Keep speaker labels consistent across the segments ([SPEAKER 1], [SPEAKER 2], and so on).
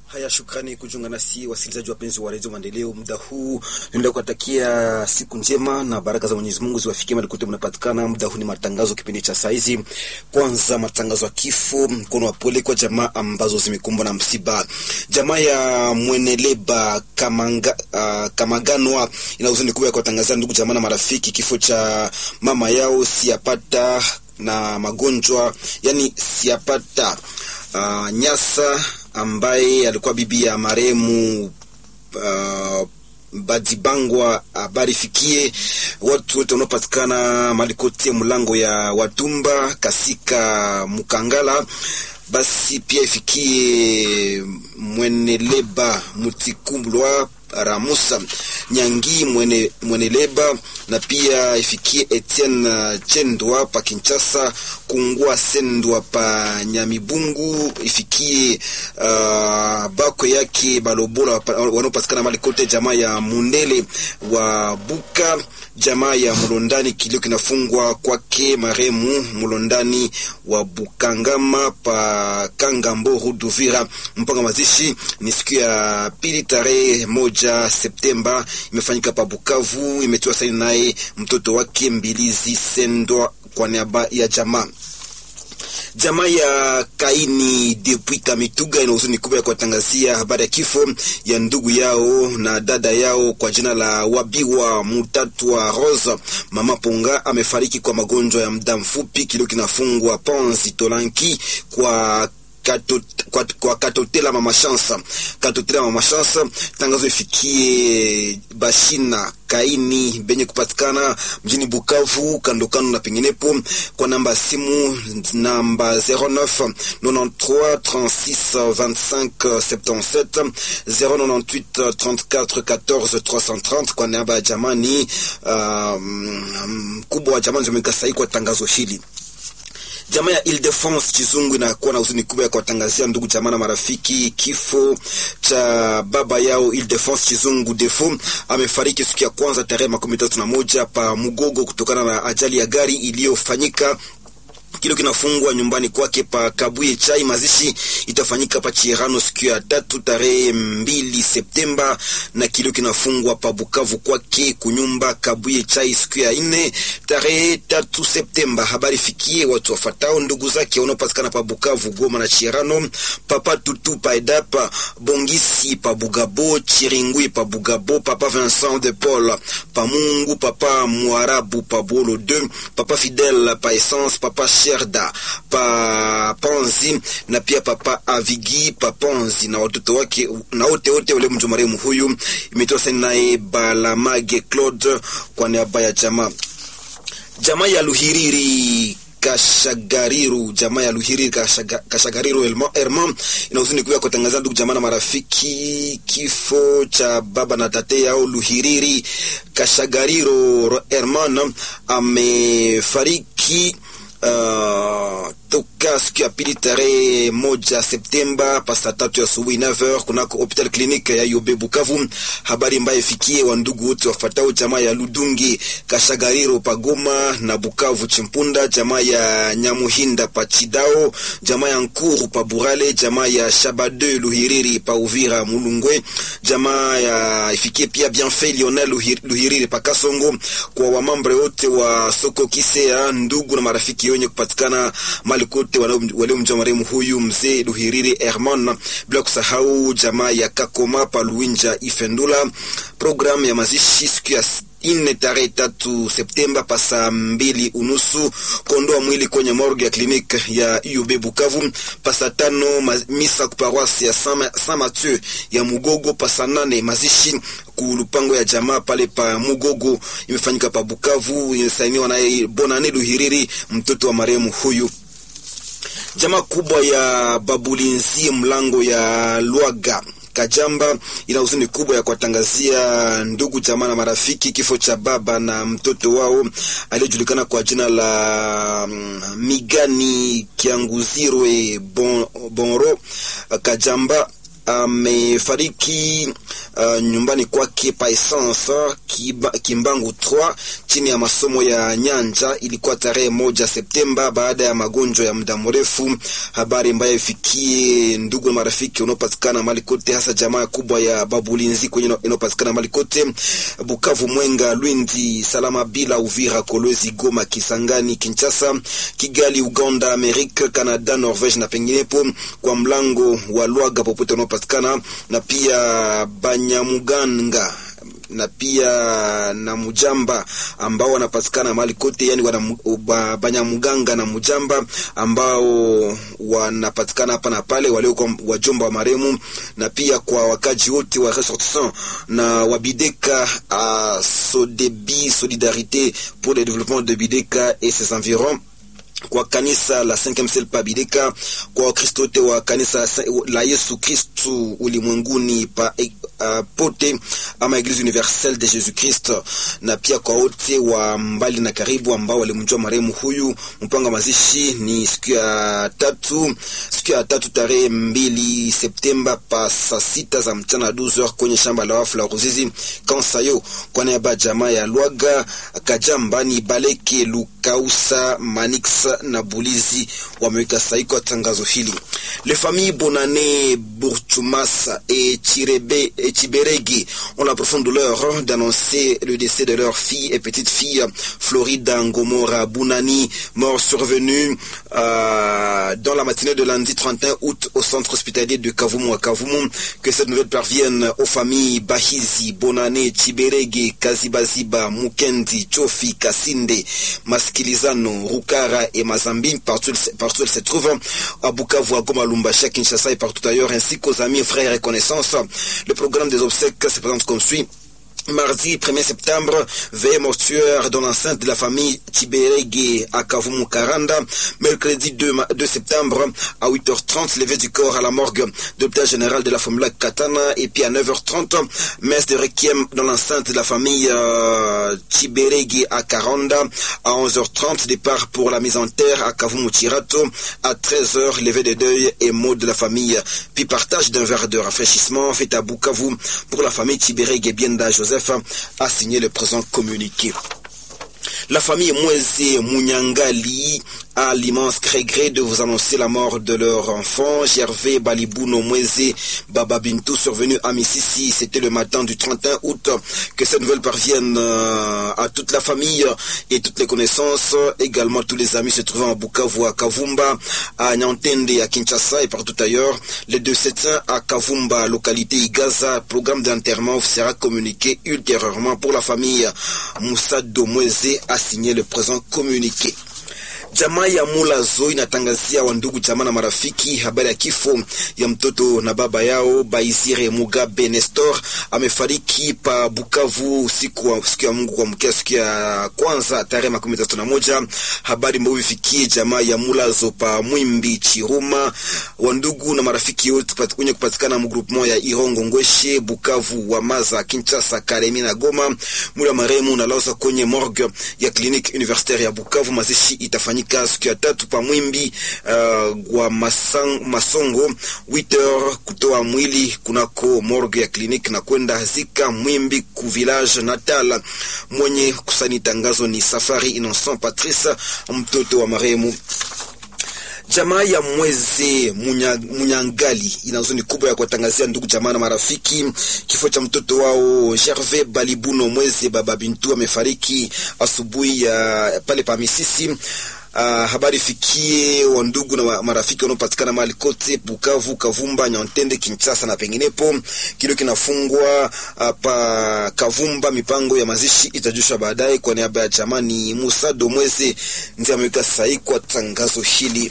[SPEAKER 1] Haya, shukrani kujiunga nasi wasikilizaji wapenzi wa redio Maendeleo. Muda huu naenda kuwatakia siku njema na baraka za Mwenyezi Mungu ziwafikie mahali kote mnapatikana. Muda huu ni matangazo, kipindi cha saa hizi. Kwanza matangazo ya kifo, mkono wa pole kwa jamaa ambazo zimekumbwa na msiba. Jamaa ya Mweneleba Kamanga, uh, Kamaganwa ina huzuni kubwa ya kuwatangazia ndugu jamaa na marafiki kifo cha mama yao siapata na magonjwa yani siapata uh, Nyasa ambaye alikuwa bibi ya marehemu uh, Badibangwa. Habari fikie watu wote wanaopatikana mahali kote mlango ya Watumba Kasika Mukangala, basi pia ifikie Mweneleba Mutikumbulwa Ramusa Nyangi mwene, Mweneleba na pia ifikie Etienne Chendwa pa Kinshasa, Kungwa Sendwa pa Nyamibungu, ifikie uh, bako yake Balobola wanaopatikana mali kote, jamaa ya Mundele wa Buka, jamaa ya Mulondani, kilio kinafungwa kwake maremu Mulondani wa Bukangama pa Kangambo Ruduvira. Mpanga mazishi ni siku ya pili tarehe moja Septemba, imefanyika pa Bukavu, imetiwa saini naye mtoto wake Mbilizi Sendwa kwa niaba ya jamaa jamaa ya Kaini depuis Kamituga ina huzuni kubwa ya kuwatangazia habari ya kifo ya ndugu yao na dada yao kwa jina la Wabiwa Mutatu wa Rosa. Mama Ponga amefariki kwa magonjwa ya muda mfupi, kilio kinafungwa Ponzi Tolanki kwa Katot, kwa, kwa Katotela Mama Shansa, Katotela Mama Shansa. Tangazo ifikie Bashina Kaini benye kupatikana mjini Bukavu kando kando na penginepo, kwa namba ya simu namba 09 93 36 25 77 098 34 14 330 kwa namba ya jamani mkubwa um, wa jamani zimekasai kwa tangazo hili. Jamaa ya Ile-de-France Chizungu inakuwa na huzuni kubwa ya kuwatangazia ndugu jamaa na marafiki kifo cha baba yao Ile-de-France Chizungu Defo. Amefariki siku ya kwanza tarehe makumi tatu na moja pa Mugogo kutokana na ajali ya gari iliyofanyika kilo kinafungwa nyumbani kwake pa Kabuye Chai. Mazishi itafanyika pa Chirano siku ya tatu tarehe mbili Septemba, na kilo kinafungwa pa Bukavu kwake kunyumba Kabuye Chai siku ya nne tarehe tatu Septemba. Habari fikie watu wafatao ndugu zake wanaopatikana pa Bukavu, Goma na Chirano, papa Tutu pa Edapa, Bongisi pa Bugabo, Chiringui pa Bugabo, papa Vincent de Paul pa Mungu, papa Mwarabu pa Bolo 2, papa Fidel pa Essence, papa Sherda pa Ponzi na pia papa Avigi pa Ponzi na watoto wake na wote wote wale mjo marehemu huyu. Imetoa saini naye Balamage Claude kwa niaba ya jamaa jamaa ya Luhiriri Kashagariru, jamaa ya Luhiriri Kashaga, Kashagariru Herman ina huzuni kubwa kutangaza ndugu jamaa na marafiki kifo cha baba na tate yao Luhiriri Kashagariru Herman amefariki Uh, toka siku ya pili tarehe moja Septemba pasa tatu ya asubuhi 9h kunako hopital klinike ya Yobe Bukavu. Habari mbaya ifikie wa ndugu wote wafatao jamaa ya Ludungi Kashagariro Pagoma na Bukavu Chimpunda, jamaa ya Nyamuhinda pa Chidao, jamaa ya Nkuru pa Burale, jamaa ya Shabade Luhiriri pa Uvira Mulungwe, jamaa ya ifikie pia Bienfait Lionel Luhiriri pa Kasongo, kwa wamambre wote wa soko Kisea, ndugu na marafiki wenye kupatikana mali kote waliomjua marehemu huyu mzee Luhiriri Herman, bila kusahau jamaa ya Kakoma pa Luinja Ifendula. Programu ya mazishi siku ya ine tarehe tatu Septemba pasa mbili unusu kondoa mwili kwenye morgue ya kliniki ya UB Bukavu. Pasa tano misa kuparoisi ya Saint Mathieu ya Mugogo. Pasa nane mazishi kulupango ya jamaa pale pa Mugogo imefanyika pa Bukavu, inasainiwa naye Bonane Luhiriri mtoto wa marehemu huyu. Jamaa kubwa ya Babulinzi mlango ya Lwaga Kajamba ina huzuni kubwa ya kuwatangazia ndugu jamaa na marafiki kifo cha baba na mtoto wao aliyejulikana kwa jina la Migani Kianguzirwe bon, Bonro Kajamba amefariki uh, nyumbani kwake pa Essence Kiba, Kimbangu 3 chini ya masomo ya nyanja. Ilikuwa tarehe moja Septemba baada ya magonjwa ya muda mrefu. Habari ambayo ifikie ndugu na marafiki unaopatikana mali kote, hasa jamaa kubwa ya Babulinzi kwenye inayopatikana mali kote Bukavu, Mwenga, Lwindi, Salama bila Uvira, Kolwezi, Goma, Kisangani, Kinshasa, Kigali, Uganda, Amerika, Canada, Norvege na penginepo, kwa mlango wa Lwaga popote unaopatikana na pia Banyamuganga na pia na Mujamba ambao wanapatikana mahali kote, yani wana Banyamuganga na Mujamba ambao wanapatikana hapa na pale, walio wajomba wa maremu, na pia kwa wakaji wote wa ressortissant na wabideka a Sodebi Solidarité pour le développement de Bideka et ses environs kwa kanisa la 5e Ciel pa Bideka, kwa Wakristo wote wa kanisa la Yesu Kristu ulimwenguni pa uh, pote ama Eglise Universelle de Jésus Christ, na pia kwa wote wa mbali na karibu ambao walimjua marehemu huyu. Mpango wa mazishi ni siku ya tatu, siku ya tatu tarehe mbili Septemba pa saa sita za mchana 12h kwenye shamba la wafu la Ruzizi Kansayo, kwa niaba ya jamaa ya Lwaga Kajambani Baleke Lukausa Manix na Bulizi wameweka sahihi kwa tangazo hili. Les familles Bonane, Bourchumasa et Chirebe et Chiberegi ont la profonde douleur d'annoncer le décès de leur fille et petite fille Florida Ngomora Bounani, mort survenue euh, dans la matinée de lundi 31 août au centre hospitalier de Kavumu à Kavumu. Que cette nouvelle parvienne aux familles Bahizi, Bonane, Chiberegi, Kazibaziba, Mukendi, Chofi, Kasinde, Maskilizano, Rukara et Mazambi, partout, partout elle se trouve, à Bukavu, à Goma, Lumbashi, à Kinshasa et partout ailleurs, ainsi qu'aux amis, frères et connaissances. Le programme des obsèques se présente comme suit. Mardi 1er septembre, veille mortuaire dans l'enceinte de la famille Tiberege à Kavumu Karanda. Mercredi 2, 2 septembre à 8h30, levée du corps à la morgue de l'hôpital général de la Formula Katana. Et puis à 9h30, messe de requiem dans l'enceinte de la famille euh, Tiberege à Karanda. À 11h30, départ pour la mise en terre à Kavumu Chirato. À 13h, levée de deuil et mot de la famille. Puis partage d'un verre de rafraîchissement fait à Bukavu pour la famille Tiberege Bienda Joseph a signé le présent communiqué. La famille Mweze Munyangali a l'immense regret de vous annoncer la mort de leur enfant, Gervais Balibuno Mweze Bababintou, survenu à Mississi. C'était le matin du 31 août. Que cette nouvelle parvienne à toute la famille et toutes les connaissances, également tous les amis se trouvant à Bukavu, à Kavumba, à Nyantende, à Kinshasa et partout ailleurs. Les deux septiens à Kavumba, localité Igaza. Programme d'enterrement sera communiqué ultérieurement pour la famille. Moussa Domweze a signé le présent communiqué. Jamaa ya Mulazo inatangazia wandugu jamaa na marafiki habari ya kifo ya mtoto na baba yao Baizire Mugabe Nestor amefariki pa Bukavu usiku wa siku ya Mungu kuamkia siku ya kwanza tarehe makumi tatu na moja. Habari mbovu ifikie jamaa ya Mulazo pa Mwimbi Chiruma, wandugu na marafiki wote wenye kupatikana mgroupement ya Irongo Ngweshe, Bukavu, Wamaza, Kinshasa, Kalemi na Goma. Mula maremu unalazwa kwenye morgue ya kliniki universitaire ya Bukavu. Mazishi itafanyika siku ya tatu pa Mwimbi uh, wa masang, Masongo 8h kutoa mwili kunako morgue ya kliniki na kwenda zika Mwimbi ku village natal. Mwenye kusani tangazo ni Safari Innocent Patrice, mtoto wa marehemu. Jamaa ya Mweze Munya, Munyangali ina huzuni kubwa ya kuwatangazia ndugu jamaa na marafiki kifo cha mtoto wao Gervais Balibuno Mweze baba Bintu amefariki asubuhi ya pale pa Misisi. Uh, habari fikie wa ndugu na marafiki wanaopatikana mahali kote Bukavu, Kavumba, Nyantende, Kinshasa na penginepo. Kilo kinafungwa uh, pa Kavumba. Mipango ya mazishi itajushwa baadaye. Kwa niaba ya jamani, Musa Domweze ndiye ameweka sahihi kwa tangazo hili.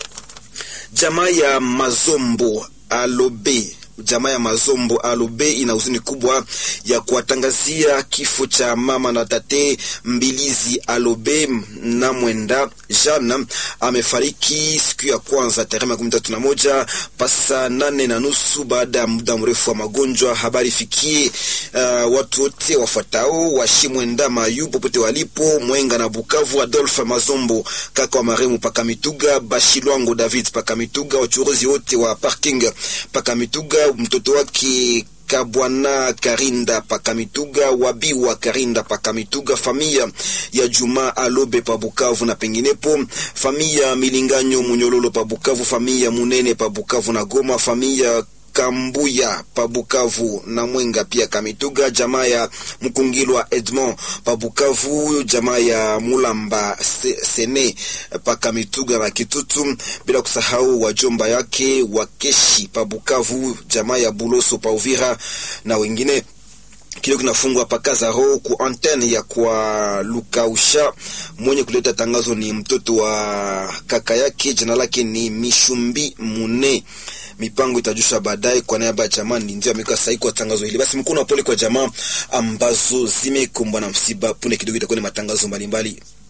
[SPEAKER 1] Jamaa ya Mazombo Alobe jamaa ya Mazombo Alobe ina huzuni kubwa ya kuwatangazia kifo cha mama na tate Mbilizi Alobe na mwenda Jana amefariki siku ya kwanza tarehe makumi tatu na moja pasa nane na nusu baada ya muda mrefu wa magonjwa. Habari fikie uh, watu wote wafuatao washimwenda mayu popote walipo Mwenga na Bukavu. Adolphe Mazombo kaka wa maremu Pakamituga, Bashilwango David Pakamituga, wachuruzi wote wa parking Pakamituga, mtoto wake Kabwana Karinda Pakamituga, Wabiwa Karinda Pakamituga, familia ya Juma Alobe pa Bukavu na penginepo, familia Milinganyo Munyololo pa Bukavu, familia Munene pa Bukavu na Goma, familia Kambuya pa Bukavu na Mwenga pia Kamituga, jamaa ya Mkungilwa Edmond pa Bukavu, jamaa ya Mulamba se, Sene pa Kamituga na Kitutu, bila kusahau wajomba yake Wakeshi pa Bukavu, jamaa ya Buloso pa Uvira na wengine kilio kinafungwa pakazaro ku antenne ya kwa Lukausha. Mwenye kuleta tangazo ni mtoto wa kaka yake, jina lake ni Mishumbi Mune. Mipango itajusha baadaye. Kwa niaba ya jamaa ndio ameweka sahihi kwa tangazo hili. Basi mkono wa pole kwa jamaa ambazo zimekumbwa na msiba. Punde kidogo itakuwa ni matangazo mbalimbali.